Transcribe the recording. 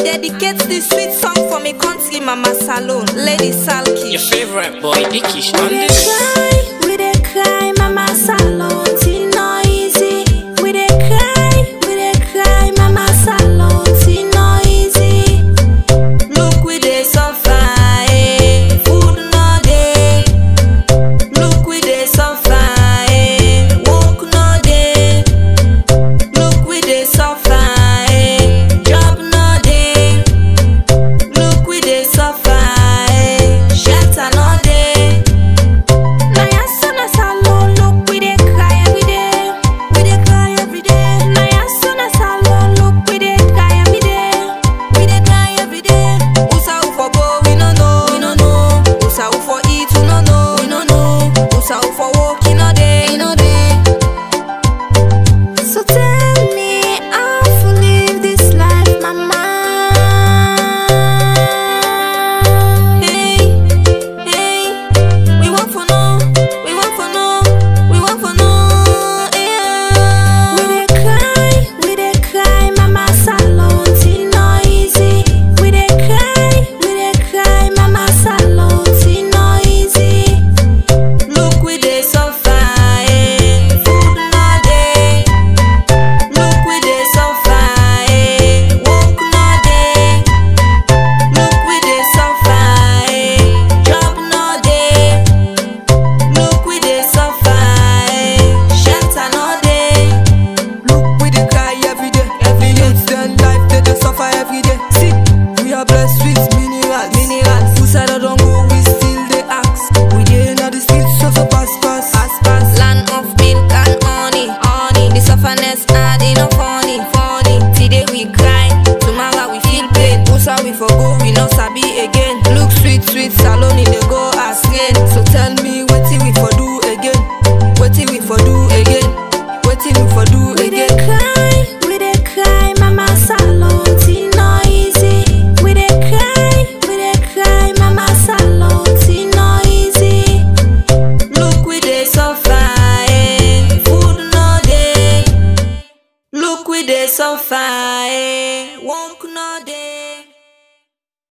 dedicate this sweet song for me country mama salon, Lady Salki. Your favorite boy, Dickish, on We dey this. cry, we dey cry, mama salon, tea no easy. We dey cry, we dey cry, mama salon, tea no easy. Look we dey suffer, eh, food no dey. Look we dey suffer, eh, work no dey. Look we dey suffer, eh, job no dey. Look we dey suffer, eh, shelter no dey. Na yaso na salon, look we dey cry every day. We dey cry every day. Na yaso na salon, look we dey cry every day. We dey cry every day. Usa who for go, we no know, we no know. Usa who for eat, we no know, we no know. Usa who for work, e no dey, e no dey. So tell me how to live this life, mama. Hey, hey, we want for no, we want for no, we want for no. Yeah. We dey cry, we dey cry, mama salon, tea no easy. We dey cry, we dey cry, mama salon, tea no easy. Look we dey suffer, eh, food no dey. Look we dey suffer, eh, work no dey. Look we dey suffer, eh, job no dey. Look we dey suffer, eh, shelter no dey. Look, we dey cry every day. Every day, then life they dey suffer every day. See, we are blessed with minerals. Minerals. Who said I don't go, we still dey ask. We dey inna the streets, so so pass pass. Pass pass, land of milk and honey, honey. The sufferness hard enough funny, funny. Today we cry, tomorrow we feel pain. Usa we for go, we no sabi again. Look sweet, sweet salon in the go as rain. So tell me wetin we for do again? Wetin we for do again? Wetin we for do We dey again? cry, we dey cry, mama salon, tea no easy. We dey cry, we dey cry, mama salon, tea no easy. Look we dey suffer, eh, food no dey. Look we dey suffer,